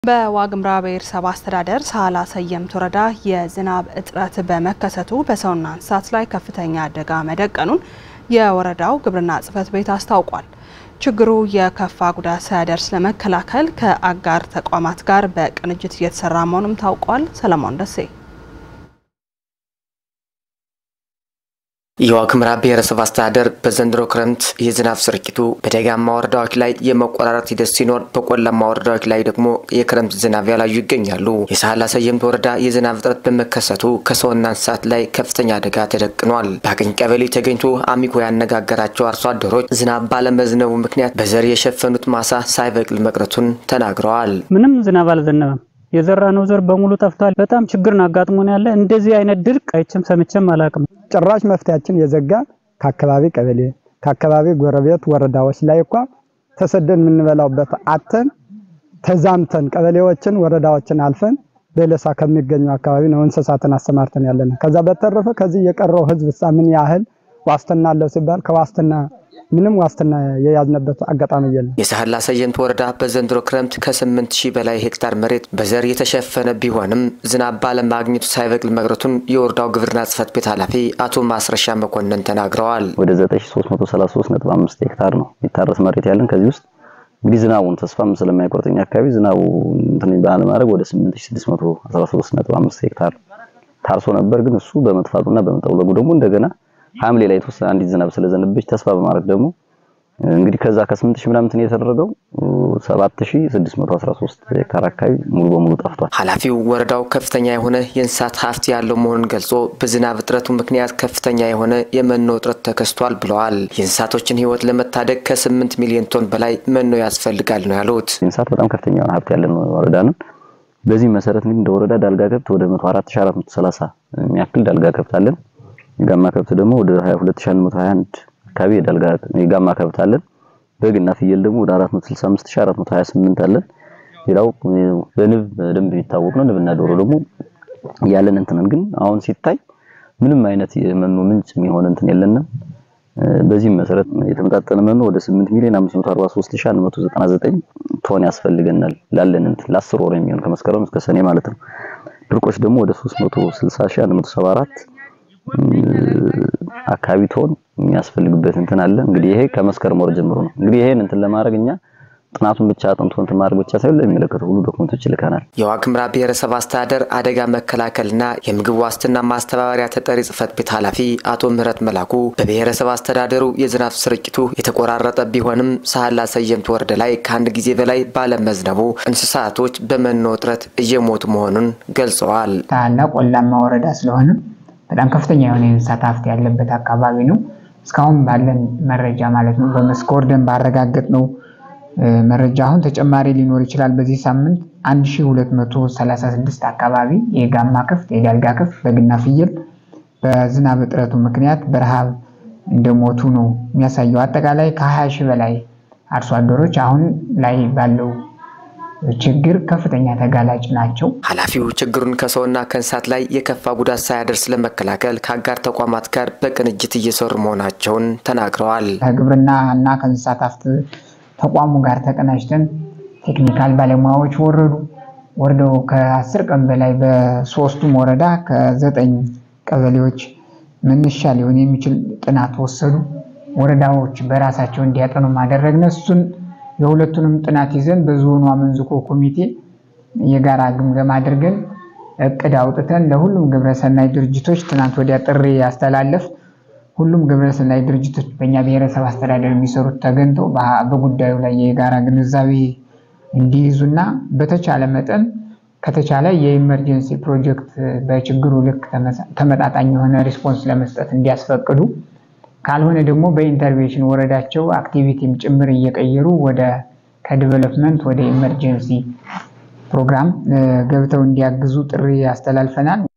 በዋግምራ ብሔረሰብ አስተዳደር ሳህላ ሰየምት ወረዳ የዝናብ እጥረት በመከሰቱ በሰውና እንስሳት ላይ ከፍተኛ አደጋ መደቀኑን የወረዳው ግብርና ጽሕፈት ቤት አስታውቋል። ችግሩ የከፋ ጉዳት ሳያደርስ ለመከላከል ከአጋር ተቋማት ጋር በቅንጅት እየተሰራ መሆኑም ታውቋል። ሰለሞን ደሴ የዋግምራ ብሔረሰብ አስተዳደር በዘንድሮ ክረምት የዝናብ ስርጭቱ በደጋማ ወረዳዎች ላይ የመቆራረጥ ሂደት ሲኖር፣ በቆላማ ወረዳዎች ላይ ደግሞ የክረምት ዝናብ ያላዩ ይገኛሉ። የሳህላ ሰየምት ወረዳ የዝናብ እጥረት በመከሰቱ ከሰውና እንስሳት ላይ ከፍተኛ አደጋ ተደቅኗል። በአገኝ ቀበሌ ተገኝቶ አሚኮ ያነጋገራቸው አርሶ አደሮች ዝናብ ባለመዝነቡ ምክንያት በዘር የሸፈኑት ማሳ ሳይበቅል መቅረቱን ተናግረዋል። ምንም ዝናብ አልዘነበም። የዘራነው ዘር በሙሉ ጠፍቷል። በጣም ችግርን አጋጥሞን ያለ እንደዚህ አይነት ድርቅ አይቼም ሰምቼም አላውቅም። ጭራሽ መፍትያችን የዘጋ ከአካባቢ ቀበሌ ከአካባቢ ጎረቤት ወረዳዎች ላይ እኳ ተሰደን የምንበላውበት አተን ተዛምተን ቀበሌዎችን ወረዳዎችን አልፈን በለሳ ከሚገኘው አካባቢ ነው እንስሳትን አሰማርተን ያለን። ከዛ በተረፈ ከዚህ የቀረው ህዝብ ሳ ምን ያህል ዋስትና አለው ሲባል ከዋስትና ምንም ዋስትና የያዝነበት አጋጣሚ የለም። የሳህላ ሰየምት ወረዳ በዘንድሮ ክረምት ከስምንት ሺህ በላይ ሄክታር መሬት በዘር የተሸፈነ ቢሆንም ዝናብ ባለማግኘቱ ሳይበቅል መቅረቱን የወረዳው ግብርና ጽሕፈት ቤት ኃላፊ አቶ ማስረሻ መኮንን ተናግረዋል። ወደ 9333.5 ሄክታር ነው የሚታረስ መሬት ያለን። ከዚህ ውስጥ እንግዲህ ዝናቡን ተስፋም ስለማይቆርጠኛ አካባቢ ዝናቡ እንትን ባለማድረግ ወደ 8613.5 ሄክታር ታርሶ ነበር። ግን እሱ በመጥፋቱና በመጠውለጉ ደግሞ እንደገና ሐምሌ ላይ የተወሰነ አንዲት ዝናብ ስለዘነበች ተስፋ በማድረግ ደግሞ እንግዲህ ከዛ ከ8000 ምናምን የተደረገው 7613 ሄክታር አካባቢ ሙሉ በሙሉ ጠፍቷል። ኃላፊው ወረዳው ከፍተኛ የሆነ የእንስሳት ሀብት ያለው መሆኑን ገልጾ በዝናብ እጥረቱ ምክንያት ከፍተኛ የሆነ የመኖ እጥረት ተከስቷል ብለዋል። የእንስሳቶችን ሕይወት ለመታደግ ከ8 ሚሊዮን ቶን በላይ መኖ ያስፈልጋል ነው ያሉት። እንስሳት በጣም ከፍተኛ የሆነ ሀብት ያለን ወረዳ ነን። በዚህ መሰረት እንግዲህ እንደ ወረዳ ዳልጋ ከብት ወደ 104430 የሚያክል ዳልጋ ከብት አለን። የጋማ ከብት ደግሞ ወደ 22121 አካባቢ የዳልጋ የጋማ ከብት አለን። በግና ፍየል ደግሞ ወደ 465428 አለን። ሌላው በንብ በደንብ የሚታወቅ ነው። ንብና ዶሮ ደግሞ ያለን እንትንን ግን አሁን ሲታይ ምንም አይነት የመኖ ምንጭ የሚሆን እንትን የለንም። በዚህም መሰረት የተመጣጠነ መኖ ወደ 8 ሚሊዮን 543199 ቶን ያስፈልገናል ላለን እንትን ለ10 ወር የሚሆን ከመስከረም እስከ ሰኔ ማለት ነው። ድርቆች ደግሞ ወደ 360174 አካባቢ ቶን የሚያስፈልግበት እንትን አለ። እንግዲህ ይሄ ከመስከረም ወር ጀምሮ ነው። እንግዲህ ይሄን እንትን ለማድረግ እኛ ጥናቱን ብቻ አጥንቶ እንትን ማድረግ ብቻ ሳይሆን ለሚመለከተው ሁሉ ዶክመንቶች ይልከናል። የዋግምራ ብሔረሰብ አስተዳደር አደጋ መከላከልና የምግብ ዋስትና ማስተባበሪያ ተጠሪ ጽሕፈት ቤት ኃላፊ አቶ ምህረት መላኩ በብሔረሰብ አስተዳደሩ የዝናብ ስርጭቱ የተቆራረጠ ቢሆንም ሳህላ ሰየምት ወረዳ ላይ ከአንድ ጊዜ በላይ ባለመዝነቡ እንስሳቶች በመኖ እጥረት እየሞቱ መሆኑን ገልጸዋል። ሳህላ ቆላማ ወረዳ ስለሆነ በጣም ከፍተኛ የሆነ የእንስሳት ሀብት ያለበት አካባቢ ነው። እስካሁን ባለን መረጃ ማለት ነው በመስክ ወርደን ባረጋገጥ ነው መረጃ አሁን ተጨማሪ ሊኖር ይችላል። በዚህ ሳምንት 1236 አካባቢ የጋማ ከፍት፣ የዳልጋ ከፍት፣ በግና ፍየል በዝናብ እጥረቱ ምክንያት በረሃብ እንደሞቱ ነው የሚያሳየው። አጠቃላይ ከ20 ሺህ በላይ አርሶ አደሮች አሁን ላይ ባለው ችግር ከፍተኛ ተጋላጭ ናቸው። ኃላፊው ችግሩን ከሰውና ከእንስሳት ላይ የከፋ ጉዳት ሳያደርስ ለመከላከል ከአጋር ተቋማት ጋር በቅንጅት እየሰሩ መሆናቸውን ተናግረዋል። ከግብርና እና ከእንስሳት ሀብት ተቋሙ ጋር ተቀናጅተን ቴክኒካል ባለሙያዎች ወረዱ። ወርደው ከአስር ቀን በላይ በሶስቱም ወረዳ ከዘጠኝ ቀበሌዎች መነሻ ሊሆን የሚችል ጥናት ወሰዱ። ወረዳዎች በራሳቸው እንዲያጠኑ ማደረግነ እሱን የሁለቱንም ጥናት ይዘን በዞኑ አመንዝቆ ኮሚቴ የጋራ ግምገማ አድርገን እቅድ አውጥተን ለሁሉም ግብረሰናይ ድርጅቶች ትናንት ወዲያ ጥሪ ያስተላለፍ ሁሉም ግብረሰናይ ድርጅቶች በእኛ ብሔረሰብ አስተዳደር የሚሰሩት ተገኝተው በጉዳዩ ላይ የጋራ ግንዛቤ እንዲይዙና በተቻለ መጠን ከተቻለ የኢመርጀንሲ ፕሮጀክት በችግሩ ልክ ተመጣጣኝ የሆነ ሪስፖንስ ለመስጠት እንዲያስፈቅዱ ካልሆነ ደግሞ በኢንተርቬንሽን ወረዳቸው አክቲቪቲም ጭምር እየቀየሩ ወደ ከዲቨሎፕመንት ወደ ኢመርጀንሲ ፕሮግራም ገብተው እንዲያግዙ ጥሪ ያስተላልፈናል።